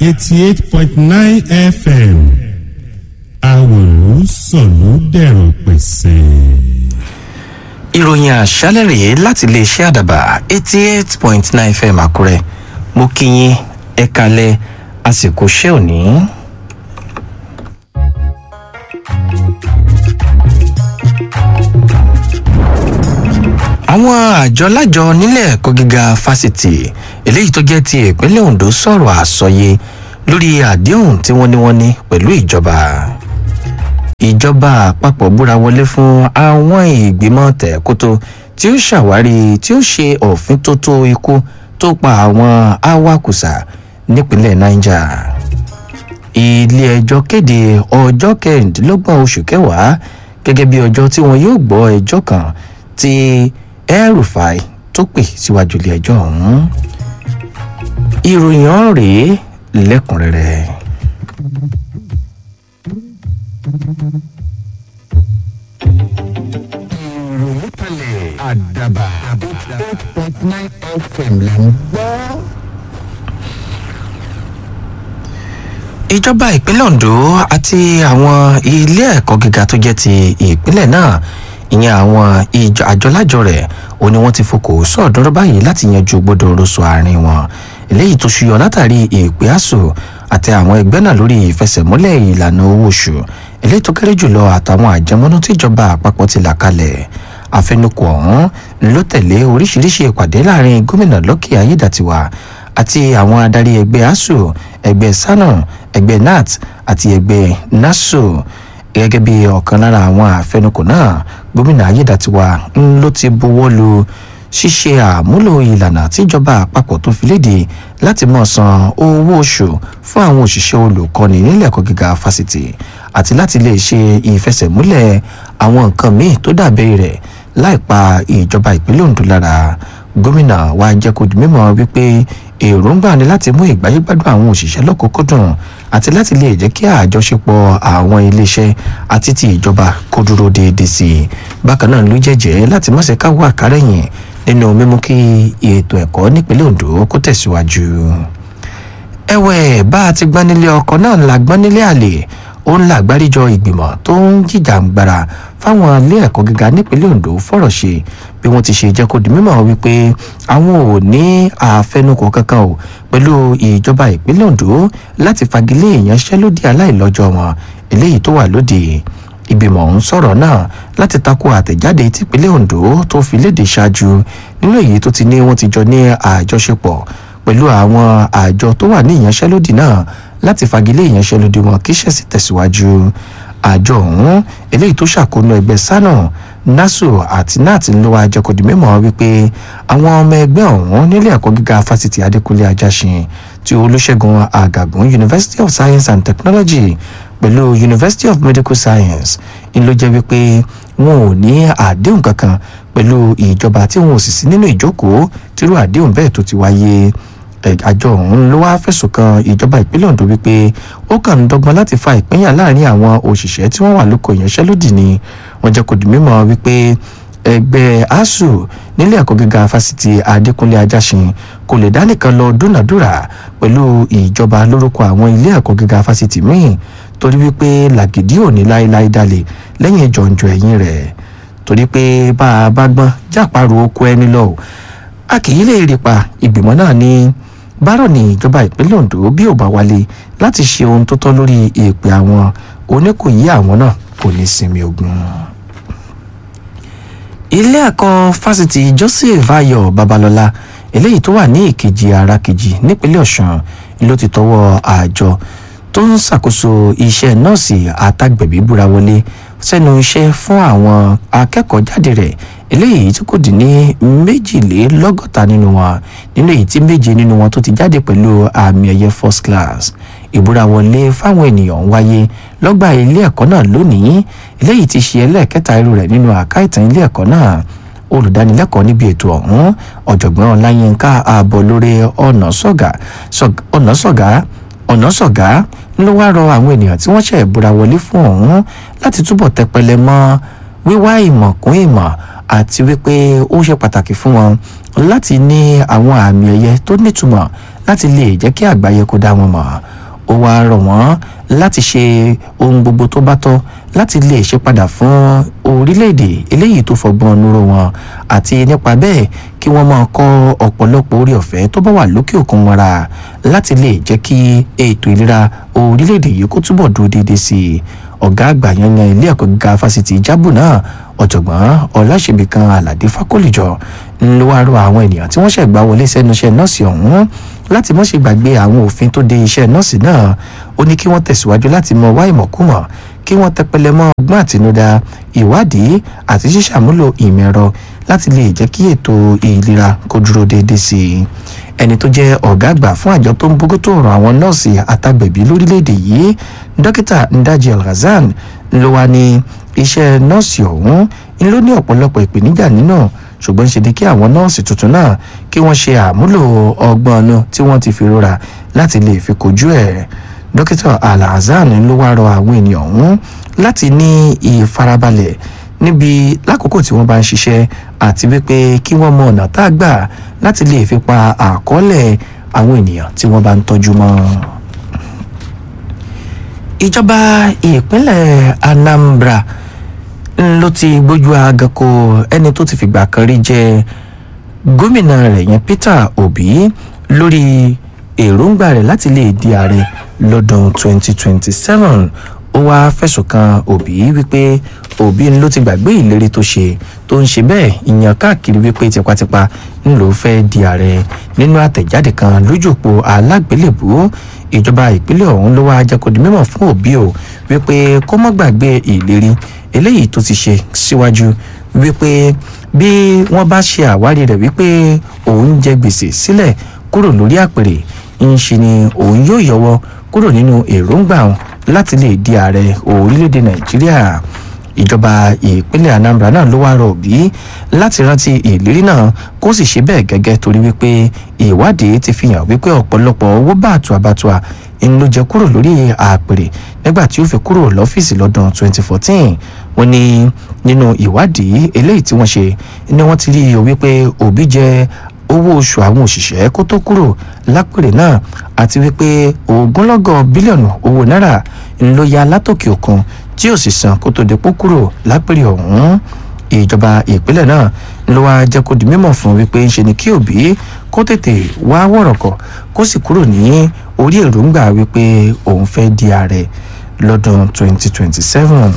eighty eight point nine fm àwòrán sọ̀lú dẹ̀rọ̀ pẹ̀sẹ̀. ìròyìn àṣálẹ̀ rèé láti iléeṣẹ́ àdàbà eighty eight point nine fm àkúrẹ́ mo kí yín ẹ kalẹ̀ àsìkò ṣẹ́ òní. àwọn àjọ lájọ nílẹ̀ ẹ̀kọ́ gíga fásitì eléyìí tó jẹ́ ti ìpínlẹ̀ ondo sọ̀rọ̀ àsọyé lórí àdéhùn tí wọ́n ní wọ́n ní pẹ̀lú ìjọba ìjọba àpapọ̀ búra wọlé fún àwọn ìgbìmọ̀ tẹ̀kótó tí ó ṣàwárí tí ó ṣe òfin tó tó ikú tó pa àwọn awakùsà nípínlẹ̀ niger ilé ẹjọ́ kéde ọjọ́ kẹrìndínlọ́gbọ̀n oṣù kẹwàá gẹ́gẹ́ bí ọjọ́ tí wọn yóò gbọ́ ẹjọ́ kan tí El-Rufai tó pè síwájú ilé ẹjọ́ ọ̀hún ìròyìn ọ̀hún rèé lẹ́kùnrẹ́rẹ́. ìròyìn kalẹ̀ àdàbà eight point nine fm là ń gbọ́. ìjọba ìpínlẹ̀ ondo àti àwọn ilé ẹ̀kọ́ gíga tó jẹ́ ti ìpínlẹ̀ náà ìyẹn àwọn ìjọ àjọlájọ rẹ̀ ó ní wọ́n ti fokò sọ̀dọ́rọ́ báyìí láti yanjú gbọ́dọ̀ rọ́ṣọ àárín wọn eléyìí tó ṣuyọ látàrí ìpè àṣò àti àwọn ẹgbẹ́ náà lórí ìfẹsẹ̀múlẹ̀ ìlànà owó oṣù eléyìí tó kéré jùlọ àtàwọn àjẹmọ́nú tíjọba àpapọ̀ ti là kalẹ̀ àfẹnukò ọ̀hún ló tẹ̀lé oríṣiríṣi ìpàdé láàrin gómìnà lọ́kì ayédàtiwa àti àwọn adarí ẹgbẹ́ asuu ẹgbẹ́ sanu ẹgbẹ́ nat àti ẹgbẹ́ nasu gẹ́gẹ́ bí ọ̀kan lára àwọn àfẹnukò náà gómìnà ayédàtiwa ń ló ti buwọ́ lu ṣíṣe àmúlò ìlànà tíjọba àpapọ̀ tó fi léde láti mọ̀ san owó oṣù fún àwọn òṣìṣẹ́ olùkọ́ni nílẹ̀ ẹ̀kọ́ gíga fásitì àti láti lè ṣe ìfẹsẹ̀múlẹ̀ àwọn nǹkan míì tó dàbẹ̀ rẹ̀ láìpa ìjọba ìpínlẹ̀ ondo lára gómìnà wa jẹ́ kó di mímọ́ wípé èròǹgbà ni láti mú ìgbáyégbádùn àwọn òṣìṣẹ́ lọ́kọ̀ọ́kọ́dùn àti láti lè jẹ́ kí àjọṣepọ̀ àwọn iléeṣẹ́ àti ti ìjọba kó dúró déédéé sí i bákan náà ló jẹ́jẹ́ láti má ṣe káwọ́ àkárẹ̀yìn nínú mímú kí ètò ẹ̀kọ́ nípínlẹ̀ ondo kó tẹ̀síwájú. ẹ̀wẹ̀ bá a ti gbọ́n nílé ọkọ̀ náà la gbọ́n nílé àlè ó ń làgbáríjọ ìgbìmọ̀ tó ń jìjàǹgbara fáwọn ilé ẹ̀kọ́ gíga nípínlẹ̀ ondo fọ̀rọ̀ ṣe bí wọ́n ti ṣe jẹ́ kó di mímọ̀ wípé àwọn ò ní àfẹnukò kankan o pẹ̀lú ìjọba ìpínlẹ̀ ondo láti fagilé ìyanṣẹ́lódì aláìlọ́jọ́ wọn eléyìí tó wà lóde ìgbìmọ̀ ń sọ̀rọ̀ náà láti tako àtẹ̀jáde tìpínlẹ̀ ondo tó fi léde ṣáájú nínú èyí tó ti ní wọ́n ti jọ ní àjọṣepọ̀ pẹ̀lú àwọn àjọ tó wà ní ìyanṣẹ́lódì náà láti fagilé ìyanṣẹ́lódì wọn kí ṣẹ̀sì tẹ̀síwájú àjọ ọ̀hún eléyìí tó ṣàkóso ẹgbẹ́ sánà nasu àti nat ń lọ́wọ́ ajẹ́kọ̀dì mímọ́ wípé àwọn ọmọ ẹgbẹ́ ọ̀hún nílé ẹ̀kọ́ gíga fásitì adékúnlé ajásin ti olùṣègùn àgàgùn university of science and technology pẹ̀lú university of medical science ń ló jẹ́ wípé wọn ò ní àdéhùn kankan pẹ̀lú ìjọba tí wọn ò sì sí nínú ìjókòó tírú àdéhùn bẹ́ẹ̀ tó ti wáyé àjọ ọ̀hún ló wá fẹ̀sùn kan ìjọba ìpínlẹ̀ ondo wípé ó kàn ń dọ́gbọ́n láti fa ìpínyà láàrin àwọn òṣìṣẹ́ tí wọ́n wà lóko ìyanṣẹ́lódì ni wọ́n jẹ́ kó di mímọ́ wípé ẹgbẹ́ asuu nílé ẹ̀kọ́ gíga fásitì adékúnlé ajásin kò lè dá nìkan lọ dúnàdúrà pẹ̀lú ìjọba lórúkọ àwọn ilé ẹ̀kọ́ gíga fásitì míì torí wípé làgìdí ò ní láéláé dalẹ̀ lẹ́yìn jọ̀ǹjọ̀ ẹ̀yìn rẹ̀ torí pé bá a bá gbọ́n jápàrò oko ẹni lọ a kì í lè rí pa ìgbìmọ̀ náà ní bárọ̀ ní ìjọba ìpínlẹ̀ ondo bí ò bá wálé láti ṣe ohun tó tọ́ lórí èèpẹ̀ àwọn oníkòyí àwọn náà kò ní sinmi ogun. ilé ẹ̀kọ́ fásitì joseph ayọ̀ babalọ́lá eléyìí tó wà ní ìkejì ara kejì nípínlẹ̀ ọ̀sùn ló ti tọwọ́ àjọ tó ń ṣàkóso iṣẹ́ nọ́ọ̀sì àtàgbẹ̀bí búra wọlé sẹ́nu iṣẹ́ fún àwọn akẹ́kọ̀ọ́ jáde rẹ̀ eléyìí tí kò dín ní méjìlélọ́gọ́ta nínú wọn nínú èyí tí méje nínú wọn tó ti jáde pẹ̀lú àmì ẹ̀yẹ first class ìbúra wọlé fáwọn ènìyàn ń wáyé lọ́gbà ilé ẹ̀kọ́ náà lónìí eléyìí ti ṣe ẹlẹ́ẹ̀kẹta irú rẹ̀ nínú àká ìtàn ilé ẹ̀kọ́ náà olùdánilẹ́kọ̀ọ́ níbi ètò ọ̀hún ọ̀jọ̀gbọ́n ọláyínká ààbọ̀ lórí ọ̀nà sọ̀gá ọ̀nà sọ̀gá ọ̀nà sọ̀gá ló wá rọ àwọn ènìyàn tí wọ́n ṣẹ̀ búra wọlé fún ọ̀hún láti túbọ̀ tẹpẹlẹ mọ́ wíwá ìmọ̀ kún ìmọ̀ àti wípé ó ṣe pàtàkì fún wọn láti ní àwọn àmì ẹ̀yẹ tó nítumọ̀ láti lè jẹ́ kí àgbáyé kó dá wọn mọ̀ ó wá rọ̀ wọ́n láti ṣe ohun gbogbo tó bá tọ́ láti lè ṣe padà fún orílẹ̀-èdè eléyìí tó fọgbọ́n nuró wọn àti nípa bẹ́ẹ̀ kí wọ́n máa kọ́ ọ̀pọ̀lọpọ̀ orí ọ̀fẹ́ tó bá wà lókè òkun mọ́ra láti lè jẹ́ kí ètò ìlera orílẹ̀-èdè yìí kó túbọ̀ dúró déédéé sí i ọ̀gá àgbà yanyan ilé ẹ̀kọ́ gíga fásitì jábù náà ọ̀jọ̀gbọ́n ọ̀làṣẹ̀bìkan aládé fákòlìjọ ló wá rọ àwọn ènìyàn tí wọ́n ṣẹ̀gbá wọlé sẹ́nu iṣẹ́ nọ́ọ̀sì ọ̀hún láti mọ̀ ṣe gbàgbé àwọn òfin tó de iṣẹ́ nọ́ọ̀sì náà ó ní kí wọ́n tẹ̀síwájú láti mọ wá ìmọ̀kúmọ̀ kí wọ́n tẹpẹlẹ mọ́ ọgbọ́n àtinúdá ìwádìí àti ṣíṣàmúlò ìmọ̀ ẹ̀rọ láti lè jẹ́ kí ètò ìlera kó dúró déédéé sí i ẹni tó jẹ́ ọ̀gá àgbà fún àjọ tó ń bójútó ọ̀rọ̀ àwọn nọ́ọ̀sì àtàgbẹ̀bí lórílẹ̀‐èdè yìí dókítà ndaji alhazan ló wá ní iṣẹ́ nọ́ọ̀sì ọ̀hún ń ló ní ọ̀pọ̀lọpọ̀ ìpèníjà nínú ṣùgbọ́n ṣe ni kí àwọn nọ́ọ̀sì tuntun náà kí wọ́n ṣe àmúlò ọgbọ́n ọ̀nà tí wọ́n ti fi rọra láti lè fi kojú ẹ̀ dókítà alhazan ló wá rọ àwọn ènìyàn ọ̀hún láti ní ìfarabalẹ̀ níbi lákòókò tí wọ́n bá ń ṣiṣẹ́ àti wípé kí wọ́n mọ ọ̀nà tá a gbà láti lè fi pa àkọọ́lẹ̀ àwọn ènìyàn tí wọ́n bá ń tọ́jú mọ́. ìjọba ìpínlẹ̀ anambra ló ti gbójú agako ẹni tó ti fìgbà kan rí jẹ gómìnà rẹ̀ yẹn peter obi lórí èròǹgbà rẹ̀ láti lè di ààrẹ lọ́dún 2027 ó wáá fẹ̀sùn kan òbí wípé òbí ló ti gbàgbé ìlérí tó ṣe tó ń ṣe bẹ́ẹ̀ ìyàn káàkiri wípé tipátipá ń lò ó fẹ́ di ààrẹ nínú àtẹ̀jáde kan lójú òpó alágbélébùú ìjọba ìpínlẹ̀ ọ̀hún ló wáá jẹ́ kó di mímọ̀ fún òbí o wípé kó má gbàgbé ìlérí eléyìí tó ti ṣe síwájú wípé bí wọ́n bá ṣe àwárí rẹ̀ wípé òun jẹ gbèsè sílẹ̀ kúrò lórí àpèrè ń ṣe ni òun yóò yọwọ́ kúrò nínú èròǹgbà òun láti lè di ààrẹ orílẹ̀-èdè nàìjíríà ìjọba ìpínlẹ̀ anambra náà ló wá rọ òbí láti rántí ìlérí náà kó sì ṣe bẹ́ẹ̀ gẹ́gẹ́ torí wípé ìwádìí ti fi hàn wípé ọ̀pọ̀lọpọ̀ owó bàtúà bàtúà ń ló jẹ kúrò lórí àpèrè nígbà tí ó fi kúrò lọ́fíìsì lọ́dún 2014 wọ́n ní nínú ìwádìí eléyìí tí wọ́n ṣe ni wọ́n ti rí i wípé òbí jẹ owó oṣù àwọn òṣìṣẹ́ kó tó kúrò lápèrè náà àti wípé ogunlọ́gọ̀ bílíọ̀nù owó náírà ló ya látòkè òkun tí ò sì san kó tó dépò kúrò lápèrè ọ̀hún ìjọba ìpínlẹ̀ náà ló wá jẹ́ kó di mímọ̀ fún wípé ń ṣe ni kí òbí kó tètè wá wọ̀rọ̀kọ̀ kó sì kúrò ní orí èròǹgbà wípé òun fẹ́ di ààrẹ lọ́dún 2027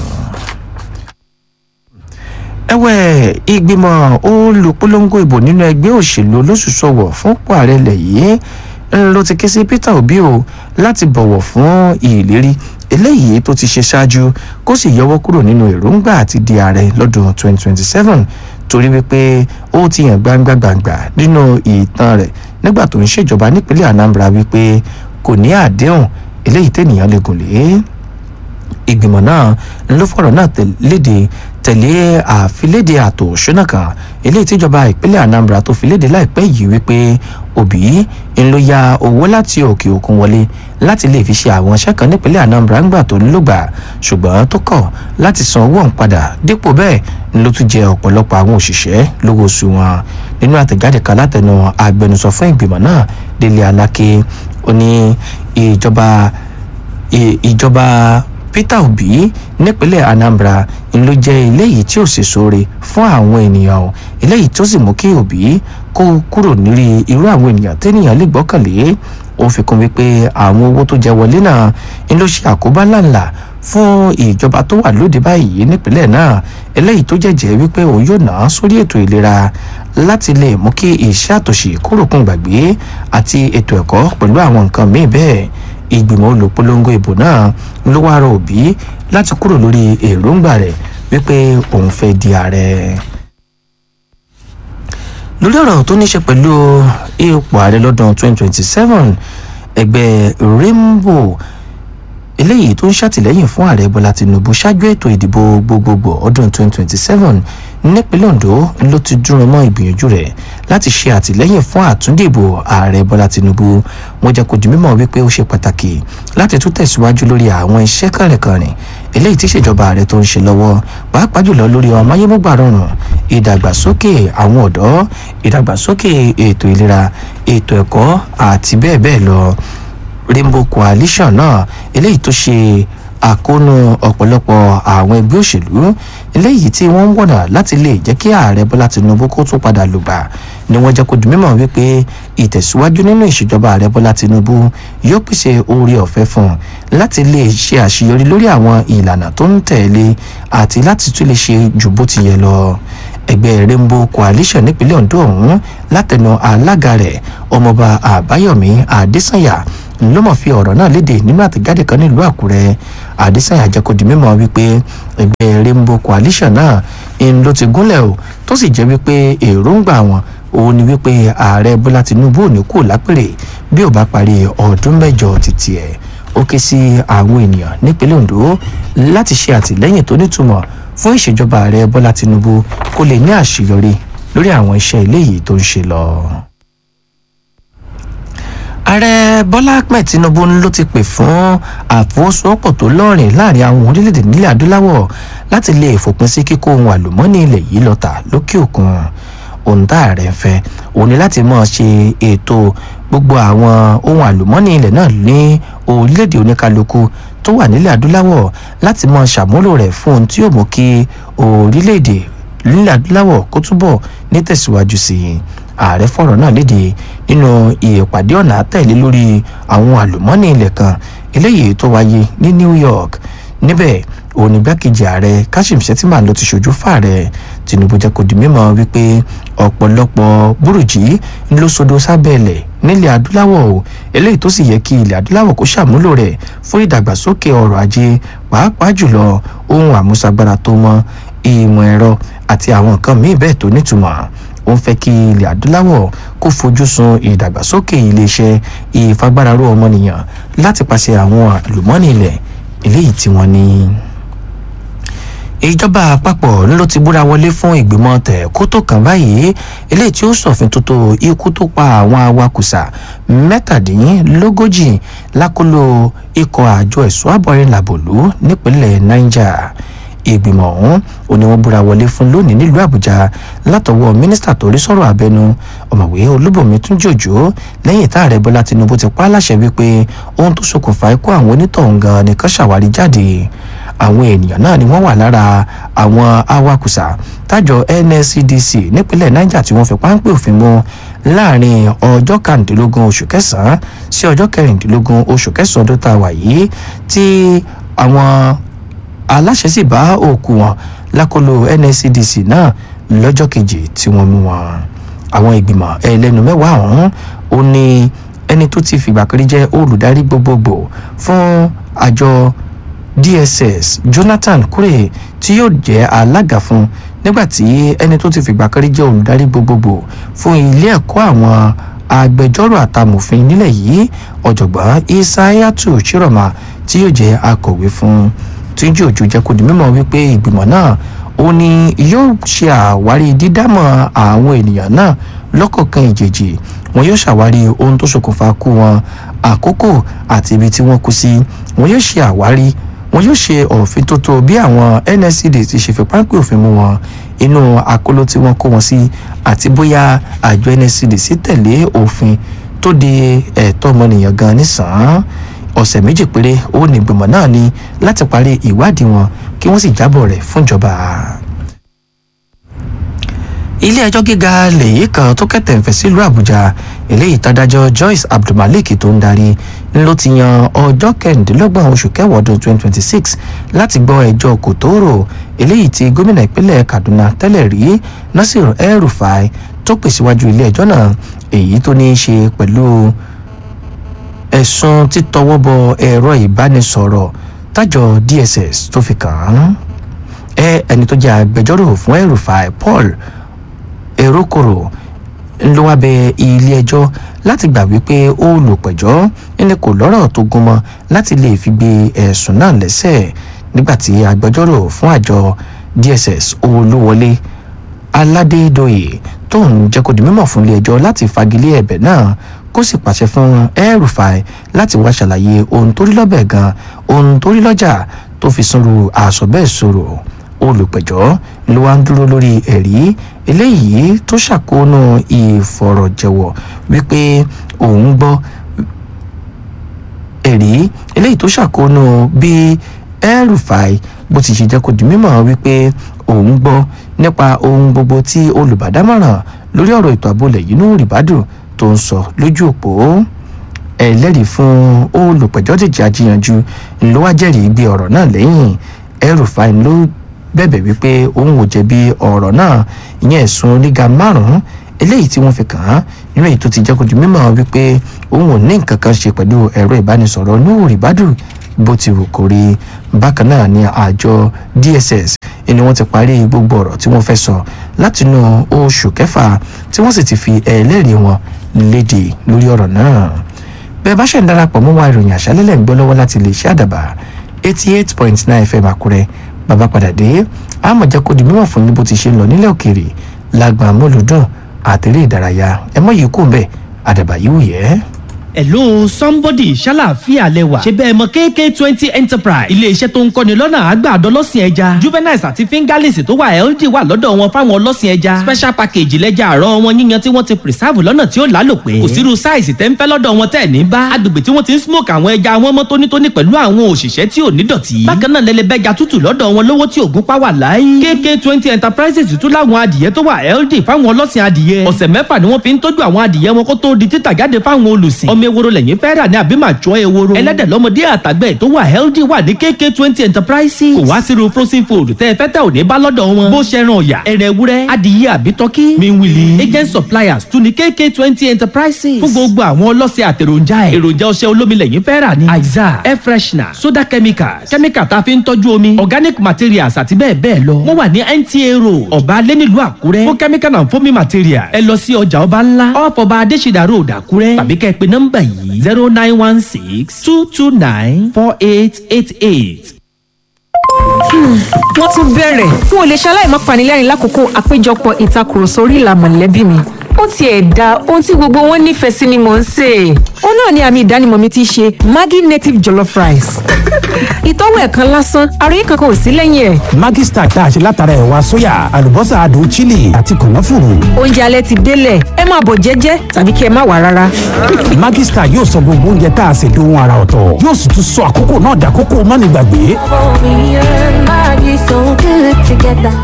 ẹ̀wẹ̀ ìgbìmọ̀ olùpolongo ìbò nínú ẹgbẹ́ òṣèlú olóṣùṣọwọ̀ fún pọ̀ ààrẹ ilẹ̀ yìí ló ti ké sí peter obi o láti bọ̀wọ̀ fún ìlérí eléyìí tó ti ṣe ṣáájú kó sì yọwọ́ kúrò nínú èròǹgbà àti di ààrẹ lọ́dún 2027 torí wípé ó ti hàn gbangba gbangba nínú ìtàn rẹ̀ nígbà tó ń ṣèjọba nípínlẹ̀ anambra wípé kò ní àdéhùn eléyìí tẹ́nìyàn lè gùn lé ìgbìmọ̀ náà ló fọ̀rọ̀ náà léde tẹ̀lé àfilédè àtò òṣùnà kan eléyìí tíjọba ìpínlẹ̀ anambra tó fi léde láìpẹ́ yìí wípé òbí ń ló ya owó láti òkè òkun wọlé láti lè fi ṣe àwọn iṣẹ́ kan nípínlẹ̀ anambra ńgbà tó ń lògbà ṣùgbọ́n tó kọ̀ láti san owó ọ̀hún padà dípò bẹ́ẹ̀ ló tún jẹ ọ̀pọ̀lọpọ̀ àwọn òṣìṣẹ́ lówó oṣù wọn nínú àtẹ̀jáde kan látẹnu agbẹnusọ fún ìgbìmọ̀ náà délé aláké ó ní ìjọba ìjọba peter obi nípínlẹ̀ anambra ń ló jẹ́ eléyìí tí ò sì sóore fún àwọn ènìyàn o eléyìí tó sì mú kí obi kó kúrò nírí irú àwọn ènìyàn tẹ́nìyàn lè gbọ́kànlé ó fi kún wípé àwọn owó tó jẹ wọlé náà ń ló ṣe àkóbá ńláńlá fún ìjọba tó wà lóde báyìí nípínlẹ̀ náà eléyìí tó jẹ́jẹ́ wípé òun yóò ná sórí ètò ìlera láti lè mú kí iṣẹ́ àtòṣe kúròkùn gbàgbé àti ètò ẹ̀kọ́ pẹ̀lú àwọn nǹkan míì bẹ́ẹ̀ ìgbìmọ̀ olùpolongo ìbò náà ló wá rọ òbí láti kúrò lórí èròǹgbà rẹ̀ wípé òun fẹ́ di ààrẹ. lórí ọ̀rọ̀ tó ní ṣe pẹ̀lú ipò ààrẹ lọ́dún 2027 ẹgbẹ́ rainbow eléyìí tó ń ṣàtìlẹ́yìn fún ààrẹ bọ́lá tinubu ṣáájú ètò ìdìbò gbogbogbò ọdún 2027 nípínlẹ̀ ondo ló ti dúró mọ́ ìgbìyànjú rẹ̀ láti ṣe àtìlẹ́yìn fún àtúndìbò ààrẹ bọ́lá tinubu wọ́n jẹ́ kó di mímọ̀ wípé ó ṣe pàtàkì láti tún tẹ̀síwájú lórí àwọn iṣẹ́ kànrìnkànrìn eléyìí tí ìṣèjọba ààrẹ tó ń ṣe lọ́wọ́ pàápàá jùlọ lórí ọmọayémúgbà rọrùn ìdàgbàsókè àwọn ọ̀dọ́ ìdàgbàsókè ètò ìlera ètò ẹ̀kọ́ àti bẹ́ẹ̀ bẹ́ẹ̀ lọ rainbow coalition náà eléyìí tó ṣe àkóónú ọ̀pọ̀lọpọ̀ àwọn ẹgbẹ́ òṣèlú eléyìí tí wọ́n ń wọ̀nà láti lè jẹ́ kí ààrẹ bọ́lá tinubu kó tún padà lùgbà ni wọ́n jẹ́ kó di mímọ̀ wípé ìtẹ̀síwájú nínú ìṣèjọba ààrẹ bọ́lá tinubu yóò pèsè oore ọ̀fẹ́ fún un láti lè ṣe àṣeyọrí lórí àwọn ìlànà tó ń tẹ̀lé àti láti tún lè ṣe jù bó ti yẹ lọ ẹgbẹ́ rainbow coalition nípínlẹ̀ ondo ọ̀hún látẹnu alága rẹ̀ ọmọọba àbáyọ̀mí adésànyà ló mọ̀ fi ọ̀rọ̀ náà léde nínú àtẹ̀jáde kan nílùú àkúrẹ́ adésànyà jẹ́ kó di mímọ̀ wípé ẹgbẹ́ rainbow coalition náà ń ló ti gúnlẹ̀ o tó sì jẹ́ wípé èròǹgbà wọn òun ni wípé ààrẹ bọ́lá tinubu ò ní kú lápèrè bí ò bá parí ọdún mẹ́jọ títí ẹ̀ ó ké sí àwọn ènìyàn nípínlẹ̀ ondo láti ṣe àtìlẹ́yìn tó nítumọ̀ fún ìṣèjọba ààrẹ bọ́lá tinubu kó lè ní àṣeyọrí lórí àwọn iṣẹ́ eléyìí tó ń ṣe lọ ààrẹ bọ́lá ahmed tinubu ló ti pè fún àfọwọ́sowọ́pọ̀ tó lọ́rìn láàrin àwọn orílẹ̀-èdè nílẹ̀ adúláwọ̀ láti lè fòpin sí kíkó ohun àlùmọ́ọ́nì ilẹ̀ yìí lọ́tà lókè òkun ohun tá ààrẹ ń fẹ́ òun ni láti mọ̀ ṣe ètò gbogbo àwọn ohun àlùmọ́ọ́nì ilẹ̀ náà ní orílẹ̀-èdè oníkálukú tó wà nílẹ̀ adúláwọ̀ láti mọ̀ ṣàmúlò rẹ̀ fún ohun tí yóò mú kí orílẹ̀-èdè nílẹ̀ adúláwọ̀ kó túbọ̀ ní tẹ̀síwájú sí i ààrẹ fọ̀rọ̀ náà léde nínú ìpàdé ọ̀nà àtẹ̀lé lórí àwọn àlùmọ́ọ́nì ilẹ̀ kan eléyìí tó wáyé ní new york níbẹ̀ òun igbákejì ààrẹ kashim shettima ló ti ṣojú fààrẹ tinubu jẹ́ kó di mímọ̀ wípé ọ̀pọ̀lọpọ̀ burújí ló sodo sábẹ́lẹ̀ nílẹ̀ adúláwọ̀ o eléyìí tó sì yẹ kí ilẹ̀ adúláwọ̀ kó ṣàmúlò rẹ̀ fún ìdàgbàsókè ọrọ̀ ajé pàápàá jùlọ ohun àmúṣagbára tó mọ́ ìmọ̀ ẹ̀rọ àti àwọn nǹkan míì bẹ́ẹ̀ tó nítumọ̀ ó ń fẹ́ kí ilẹ̀ adúláwọ̀ kó fojú sun ìdàgbàsókè iléeṣẹ́ ìfagbáraró ọmọnìyàn láti pàṣẹ àwọn àlùmọ́ọ́nì ilẹ̀ eléyìí tí wọ́n ní. ìjọba àpapọ̀ ló ti búra wọlé fún ìgbìmọ̀ tẹ̀ kó tó kàn báyìí eléyìí tí ó ṣòfin tuntun ikú tó pa àwọn awakùsà mẹ́tàdínlógójì lákòlò ikọ̀ àjọ ẹ̀ṣọ́ àbọ̀rin làbòlú nípínlẹ̀ niger ìgbìmọ̀ ọ̀hún ò ní wọ́n búra wọlé fún lónìí nílùú àbújá látọwọ́ mínísítà tó rí sọ̀rọ̀ abẹnú ọ̀mọ̀wé olúbọ̀mí tún jòjò lẹ́yìn tá ààrẹ bọ́lá tinubu ti pa á láṣẹ wípé ohun tó ṣokùnfà ikú àwọn onítọ̀hún gan nìkan ṣàwárí jáde àwọn ènìyàn náà ni wọ́n wà lára àwọn awakùsà tájọ nscdc nípínlẹ̀ niger tí wọ́n fi páńpẹ́ òfin mú láàrin ọjọ́ kàrìndínlógún oṣù kẹsàn-án sí ọjọ́ kẹrìndínlógún oṣù kẹsàn-án tó ta wà yìí tí àwọn aláṣẹ sì bá òkú wọn lákòlò nscdc náà lọ́jọ́ kejì tí wọ́n mú wọn. àwọn ìgbìmọ̀ ẹlẹ́nu mẹ́wàá ọ̀hún ó ní ẹni tó ti fìgbà kan rí jẹ́ olùdarí gbogbogbò fún àjọ dss jonathan kure tí yóò jẹ́ alága fún nígbàtí ẹni tó ti fìgbà kan rí jẹ́ olùdarí gbogbogbò fún ilé ẹ̀kọ́ àwọn agbẹjọ́rò àtàmòfin nílẹ̀ yìí ọ̀jọ̀gbọ́n isayatu chiroma tí yóò jẹ́ akọ̀wé fún tíjú òjò jẹ́ kó di mímọ̀ wípé ìgbìmọ̀ náà ó ní yóò ṣe àwárí dídámọ̀ àwọn ènìyàn náà lọ́kọ̀ọ̀kan ìjèjì wọn yóò ṣàwárí ohun tó ṣokùnfà kú wọn àkókò àti ibi tí wọ́n kú sí wọn yóò ṣe àwárí wọn yóò ṣe òfin tó tó bí àwọn nscd ti ṣe fi páńpẹ́ òfin mú wọn inú àkóló tí wọ́n kó wọn sí àti bóyá àjọ nscd sì tẹ̀lé òfin tó de ẹ̀tọ́ ọmọnìyàn gan nísàn-án ọ̀sẹ̀ méjì péré ó ní ìgbìmọ̀ náà ní láti parí ìwádìí wọn kí wọ́n sì jábọ̀ rẹ̀ fúnjọba. ilé ẹjọ́ gíga lèyí kan tó kẹ̀tẹ̀ ń fẹ̀ sílùú àbújá eléyìí tádájọ́ joyce abdulmalik tó ń darí ló ti yan ọjọ́ kẹrìndínlọ́gbọ̀n oṣù kẹwàá ọdún twenty twenty six láti gbọ́ ẹjọ́ kòtòrò eléyìí tí gómìnà ìpínlẹ̀ kaduna tẹ́lẹ̀ rí nasir el-rufai tó pè síwájú ilé ẹjọ́ náà èyí tó ní í ṣe pẹ̀lú ẹ̀sùn títọwọ́ bọ ẹ̀rọ ìbánisọ̀rọ̀ tájọ dss tó fi kàn án ẹ ẹni tó jẹ́ agbẹjọ́rò fún el-rufai paul erokoro ló wá bẹ ilé ẹjọ́ láti gbà wípé olùpẹ̀jọ́ ẹni kò lọ́rọ̀ tó gúnmọ́ láti lè fi gbé ẹ̀sùn náà lẹ́sẹ̀ nígbàtí agbẹjọ́rò fún àjọ dss olúwọlé aládédọ̀yè tó ń jẹ́ kó di mímọ̀ fún ilé ẹjọ́ láti fagilé ẹ̀bẹ̀ náà kó sì pàṣẹ fún el-rufai láti wá ṣàlàyé ohun tó rí lọ́bẹ̀ gan ohun tó rí lọ́jà tó fi sunru àṣọ bẹ́ẹ̀ sọ̀rọ̀ olùpẹ̀jọ́ ló wá ń dúró lórí ẹ̀rí eléyìí tó ṣàkóónú ìfọ̀rọ̀jẹ̀wọ̀ wípé òun gbọ́ ẹ̀rí eléyìí tó ṣàkóónú bí El-Rufai bó ti ṣe jẹ́ kó di mímọ̀ wípé òun gbọ́ nípa ohun gbogbo tí olùbádámọ̀ràn lórí ọ̀rọ̀ ètò ààbò lẹ̀ yìí Nuhu Ribadu tó ń sọ lójú òpó ẹlẹ́rìí fún olùpẹ̀jọ́ dèjì ajíyanjú ló wá jẹ́rìí gbé ọ̀rọ̀ náà lẹ́yìn El-Rufai ló bẹ̀bẹ̀ wípé òun ò jẹ̀bi ọ̀rọ̀ náà ìyẹn ẹ̀sùn oníga márùn-ún eléyìí tí wọ́n fi kàn án nínú èyí tó ti jẹ́ kó di mímọ̀ wípé òun ò ní nǹkan kan ṣe pẹ̀lú ẹ̀rọ ìbánisọ̀rọ̀ Nuhu Ribadu bó ti wù kó rí bákan náà ni àjọ DSS ni wọ́n ti parí gbogbo ọ̀rọ̀ tí wọ́n fẹ́ sọ látinú oṣù kẹfà tí wọ́n sì ti fi ẹlẹ́rìí wọn léde lórí ọ̀rọ̀ náà bẹ́ẹ̀ bá ṣe ń darapọ̀ mọ́ wa ìròyìn àṣálẹ́lẹ̀ ń gbọ́ lọ́wọ́ láti lè ṣe àdàbà eighty eight point nine fm àkúrẹ́ bàbá padà dé àmọ̀jẹ́ kó di mímọ̀ fún yín bó ti ṣe ń lọ nílẹ̀ òkèèrè lágbà mọ́lùdùn àtẹ̀rẹ́ ìdárayá ẹ mọ̀ yìí kò ń bẹ̀ àdàbà yìí wù yẹ́. hello somebody ṣàlàáfíà lẹwà ṣe bẹ́ẹ̀ mọ kk twenty enterprise iléeṣẹ́ tó ń kọ́ni lọ́nà àgbàdo ọlọ́sìn ẹja juveniles àti fingerlings tó wà healthy wà lọ́dọ̀ wọn fáwọn ọlọ́sìn ẹja special package lẹ́jà àárọ̀ wọn yíyan tí wọ́n ti preserve lọ́nà tí ó lálòpẹ́ kò sírú size tẹ́ ń fẹ́ lọ́dọ̀ wọn tẹ́ ní bá agbègbè tí wọ́n ti ń smoke àwọn ẹja wọn mọ́ tónítóní pẹ̀lú àwọn òṣìṣẹ́ tí ò ní dọ̀tí bákan náà lẹ́lẹ́bẹ́ja tútù lọ́dọ̀ wọn lówó tí ògún pa wà láyé kk twenty enterprises tún láwọn adìyẹ tó wà healthy fáwọn ọlọ́sìn adìyẹ ọ̀sẹ̀ mẹ́fà ni wọ́n fi ń tọ́jú àwọn adìyẹ wọn kó tó di títà jáde fáwọn olùsìn ọmọ ewúro lẹ́yìn fẹ́ rà ní àbí màá jọ ewúro ẹlẹ́dẹ̀ lọ́mọdé àtàgbẹ̀ tó wà healthy wà ní kk twenty enterprises kò wá sírú frozen food tẹ́ ẹ fẹ́ tẹ́ ò ní bá lọ́dọ̀ wọn bó ṣe ran ọ̀yà ẹ̀rẹ̀ ewúrẹ́ adìyẹ àbí tọ́kí miwili agent suppliers tún ní kk twenty enterprises fún gbogbo àwọn ọlọ́sẹ̀ àtẹ̀ròjà ẹ̀ èròjà ọṣẹ olómi lẹ́yìn fẹ́ rà ní aiza air freshener soda chemicals chemical tá a fi ń tọ́jú omi organic materials àti bẹ́ẹ̀ bẹ́ẹ̀ lọ wọ́n wà ní nta road ọba alẹ́ nílùú àkúrẹ́ fún chemical and foaming materials ẹ lọ sí ọjà ọba ńlá off ọba adésìdá road àkúrẹ́ tàbí kẹ́ ẹ pè nọ́mbà yìí zero nine one six two two nine four eight eight eight. wọ́n tún bẹ̀rẹ̀ n ò lè ṣaláì má panilẹ́rìn lákòókò àpéjọpọ̀ ìtakùrọ̀sọ orí ìlà mọ̀lẹ́bí mi ó tiẹ̀ da ohun tí gbogbo wọn nífẹ̀ẹ́ sí ni mò ń sè é ó náà ni àmì ìdánimọ̀ mi ti ṣe maggi native jollof rice ìtọ́wò ẹ̀kan lásán àròyé kankan ò sí lẹ́yìn ẹ̀ Maggi Star tá a ṣe látara ẹ̀wà sóyà àlùbọ́sà adùn chili àti kànáfùrù. oúnjẹ alẹ́ ti délẹ̀ ẹ máa bọ̀ jẹ́jẹ́ tàbí kí ẹ má wà rárá Maggi Star yóò sọ gbogbo oúnjẹ tá a ṣe dohun ara ọ̀tọ̀ yóò sì tún sọ àkókò náà dàkókò mánigbàgbé. Me and Maggie so good together.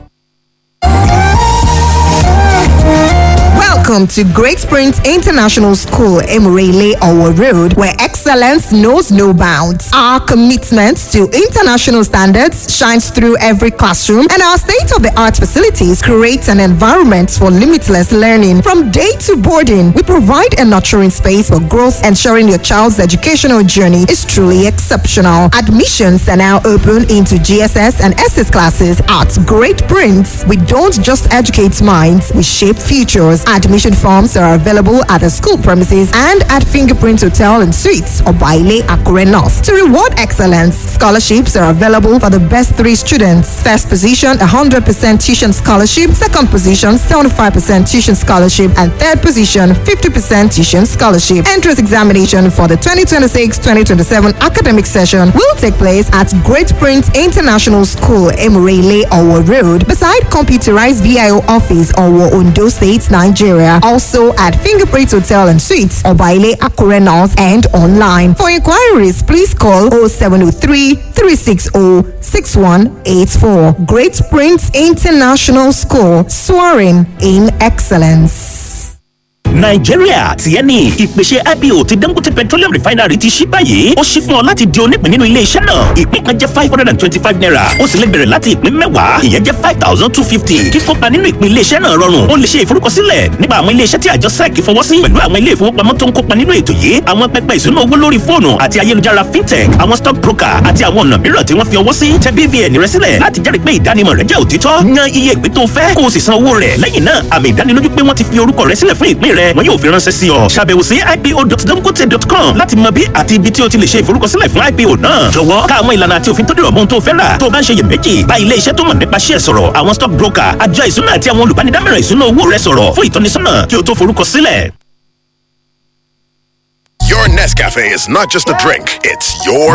Welcome to Great Springs International School, Emirele Owo Road, where excellence knows no bounds. Our commitment to international standards shines through every classroom, and our state-of-the-art facilities create an environment for limitless learning. From day to boarding, we provide a nurturing space for growth, ensuring your child's educational journey is truly exceptional. Admissions are now open into GSS and SS classes at Great Prince. We don't just educate minds, we shape futures. Admission forms are available at the school premises and at Fingerprint Hotel and Suites or Baile Akure North. To reward excellence, scholarships are available for the best three students. First position, 100% tuition scholarship. Second position, 75% tuition scholarship. And third position, 50% tuition scholarship. Entrance examination for the 2026-2027 academic session will take place at Great Prince International School, Emirele, Owo Road, beside computerized VIO office, Owo, Ondo State, Nigeria. Also at Fingerprint Hotel and Suites, Obaile, Akure North, and online. For inquiries, please call 0703 360 6184. Great Prince International School, soaring in excellence. nàìjíríà tiẹ̀ ni ìpèsè ipo ti dangote petroleum refinery ti ṣí báyìí ó ṣí fún ọ láti di onípín nínú ilé iṣẹ́ náà ìpín kan jẹ́ five hundred and twenty-five naira ó sì lè bẹ̀rẹ̀ láti ìpín mẹ́wàá ìyẹn jẹ́ five thousand two fifty kíkópa nínú ìpín ilé iṣẹ́ náà rọrùn ó lè ṣe ìforúkọsílẹ̀ nípa àwọn ilé iṣẹ́ tí àjọ sec fọwọ́ sí pẹ̀lú àwọn ilé ìfowópamọ́ tó ń kópa nínú ètò yìí àwọn pẹpẹ ìṣúná owó lórí fóònù àti ayélujára fintech àwọn stock broker àti àwọn ọ̀nà mìíràn tí wọ́n fi ọwọ́ sí tẹ bvn rẹ sílẹ̀ láti jẹ́rìí pé ìdánimọ̀ rẹ jẹ́ òtítọ́ yan iye ìpín tó fẹ́ kó o sì san owó rẹ̀ lẹ́yìn náà àmì ìdánilójú pé wọ́n ti fi orúkọ rẹ sílẹ̀ fún ìpín rẹ wọn yóò fi ránṣẹ́ sí ọ ṣàbẹ̀wò sí ipo.dangote.com láti mọ bí àti ibi tí o ti lè ṣe ìforúkọsílẹ̀ fún ipo náà jọ̀wọ́ ká àwọn ìlànà àti òfin tó dìrọ̀ mọ́ ohun tó fẹ́ rà tó o bá ń ṣe iyèméjì bá ilé iṣẹ́ tó mọ̀ nípa ṣíẹ̀ sọ̀rọ̀ àwọn stock broker àjọ ìṣúná àti àwọn olùbánidámọ̀ràn ìṣúná owó rẹ sọ̀rọ̀ fún ìtọ́nisọ́nà kí o tó forúkọsílẹ̀. Your Nescafe is not just a drink, it's your